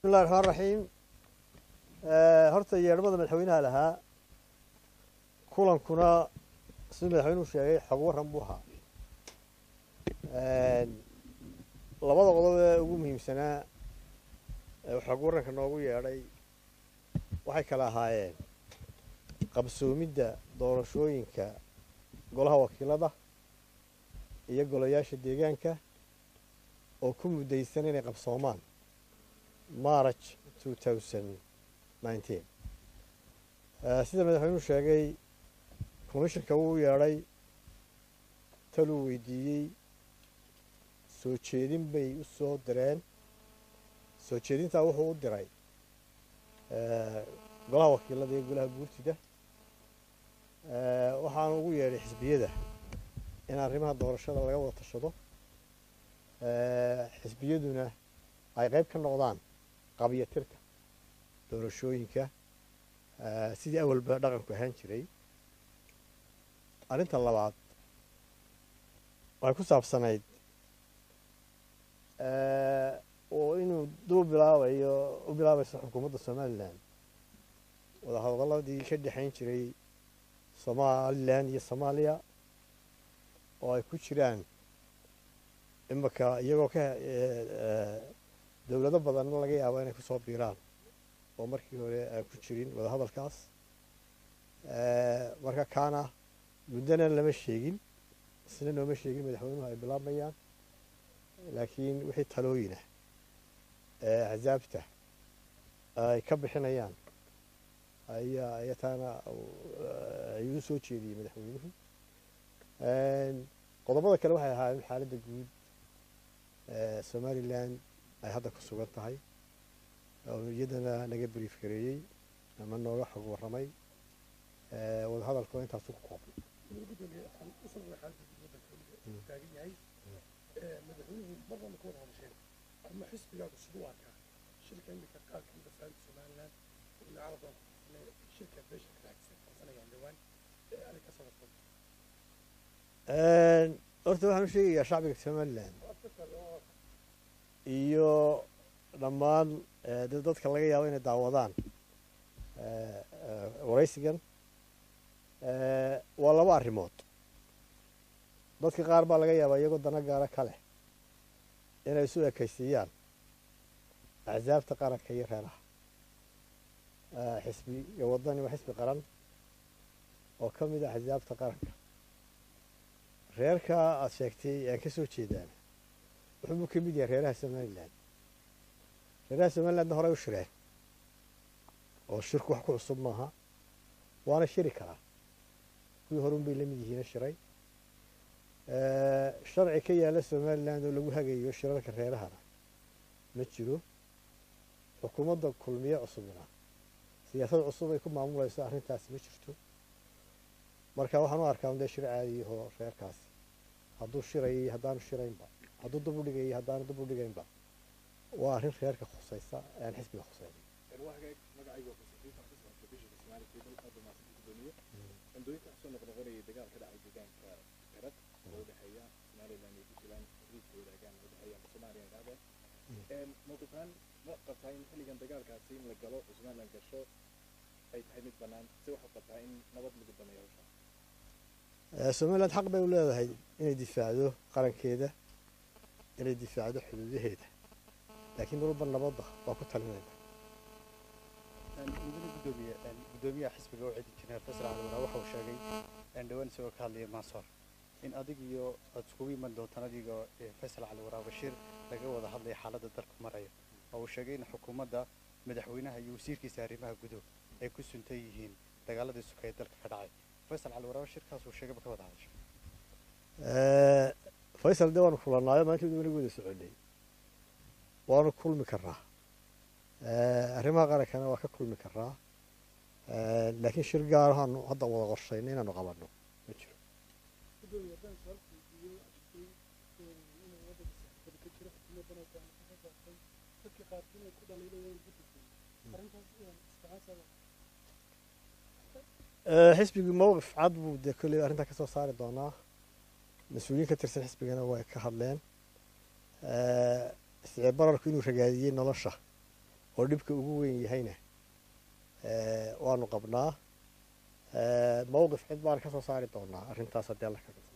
bismillahi raxmaan raxiim horta yeedhmada madaxweynaha lahaa kulankuna siduu madaxweynuhu sheegay xog warran buu ahaa labada qodob ee ugu muhiimsanaa ee xog warranka noogu yeedhay waxay kala ahaayeen qabsoomidda doorashooyinka golaha wakiilada iyo golayaasha deegaanka oo ku muddaysan inay qabsoomaan march sida madaxweynuhu sheegay commishinka wuu yeedhay taluu weydiiyey soo jeedin bay u soo direen soo jeedintaa wuxuu u diray golaha wakiilada iyo golaha guurtida waxaana ugu yeedhay xisbiyada in arrimaha doorashada laga wada tashado xisbiyaduna ay qayb ka noqdaan qabyatirka doorashooyinka sidii awalba dhaqanku ahaan jiray arrinta labaad waxay ku saabsanayd oo inuu duu bilaabayo u bilaabayso xukuumadda somalilan wadahadaladii ka dhexayn jiray somalilan iyo soomaaliya oo ay ku jiraan imaka iyagoo ka dowlado badanna laga yaabo inay kusoo biiraan oo markii hore aan ku jirin wadahadalkaas marka kaana muddana lama sheegin isna nooma sheegin madaxweynuhu ay bilaabmayaan laakiin wixii talooyinah ee axsaabta ay ka bixinayaan ayaa ayataana ayuu soo jeediyey madaxweynuhu qodobada kale waxay ahaayeen xaaladda guud somalilan ay hadda ku sugan tahay oo iyadana naga brief gareeyey ama nooga xog warramay wadahadalku intaasu ku koobnay madaxweynuhu marnaba ka wada hadasheen ama xisbigaagu siduu arkaa shirka imika qaar kamida faanta somalilan ila caalamkan shirka beesha ka dhexdiisa qabsanayaan dhowaan arrinkaas wada fog horta waxaan u sheegayaa shacbiga somalilan iyo dhammaan dadka laga yaabo inay daawadaan waraysigan waa laba arrimood dadka qaar baa laga yaabaa iyagoo dana gaara ka leh inay isu ekaysiiyaan axsaabta qaranka iyo reeraha xisbiga waddani waa xisbi qaran oo ka mid ah axsaabta qaranka reerka aada sheegtay aan ka soo jeedaana wuxuubuu ka mid yahay reeraha somalilan reeraha somalilandna horey u shireen oo shirku wax ku cusub maaha waana shiri karaa kuwii horun bay la mid yihiina shiray sharci ka yaala somaliland oo lagu hagayo shirarka reerahana ma jiro xukuumadda kulmiye cusubna siyaasad cusub ay ku maamulayso arrintaasi ma jirto marka waxaan u arkaa dee shir caadiyahoo reerkaasi hadduu shirayay haddaanu shiraynba hadduu dub u dhigayay haddaanu dub u dhigaynba waa arrin reerka khusaysa aan xisbiga khusayn andooyinka waxsoo noqnoqonayay dagaal ka dhacay deegaanka garad oo u dhexeeya somaliland iyo puntland xuduudka wadaagaan oo dhexeeya soomaaliya dhacdeen mawqifaan ma qabtaa in xilligan dagaalkaasi in la galo oo somaliland gasho ay tahay mid bannaan se waxaad qabtaa in nabad lagu dameeyo hawsha somaliland xaq bay u leedahay inay difaacdo qarankeeda inay difaacdo xuduudaheeda laakiin marwalba nabadda waa ku talinayna mudane gudoomiye gudoomiyaha xisbiga oo cidi jineer fasal caliwara waxa uu sheegay dhowaan isagoo ka hadlaya maasoor in adig iyo aad iskugu iman doontaan adigoo faysal caliwara bashiir laga wada hadlaya xaaladda dalku maraya oo uu sheegay in xukuumadda madaxweynaha iyo wasiirkiisa arrimaha gudow ay ku suntan yihiin dagaaladii suka ee dalka ka dhacay faysal caliwara bashirkaas uu sheegayba ka wada hadashay faysal dee waanu kulannaayo maalintii weli wada soconay waanu kulmi karnaa arrimaha qarankana waa ka kulmi karaa laakiin shir gaarahaanu hadda wada qorshayna inaanu qabanno ma jiro gudoomiye haddaan su-aal weydiiyo jirtay inuu waddanka saxaafada ka jiro xukuumaddana go'aan ka soo saartay dadka qaarkiin ay ku dhaliilayeen guddiga arrintaas isticaasada xisbigii mowqif cad buu dee kolley arrintaa ka soo saari doonaa mas-uuliyiin ka tirsan xisbigana way ka hadleen isticib bararku inuu ragaadiyey nolosha oo dhibka ugu weyn yahayna waanu qabnaa mawqif cid baan ka soo saari doonaa arrintaas haddii alla ka